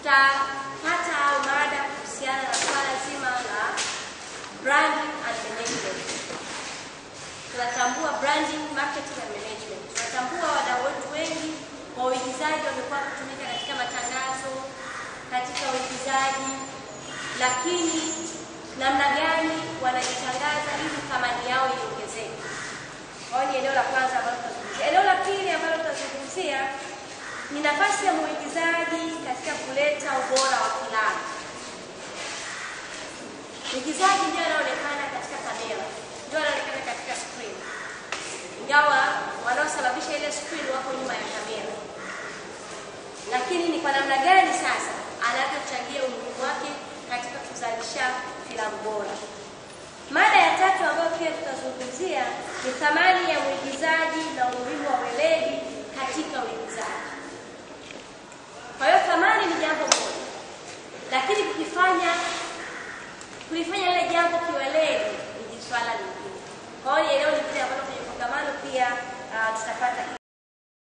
tutapata au mada kuhusiana na swala zima la branding and management. Tunatambua branding, marketing and management. Tunatambua wadau wetu wengi wa uigizaji wamekuwa wakitumika katika matangazo, katika uigizaji, lakini namna gani wanajitangaza ili thamani yao iongezeke. Kwa hiyo ni eneo la kwanza ambalo tutazungumzia. Eneo la pili ambalo tutazungumzia ni nafasi ya mwigizaji katika kuleta ubora wa filamu. Mwigizaji ndio anaonekana katika kamera, ndio anaonekana katika screen, ingawa wanaosababisha ile screen wako nyuma ya kamera. Lakini ni kwa namna gani sasa anavyochangia umuhimu wake katika kuzalisha filamu bora. Mada ya tatu ambayo pia tutazungumzia ni thamani ya mwigizaji na umuhimu wa weledi katika uigizaji. Kwa hiyo thamani ni jambo moja, lakini kukifanya kulifanya lile jambo kiweledi ni swala lingine. Kwa hiyo ni eneo lingine ambalo kwenye kongamano pia uh, tutapata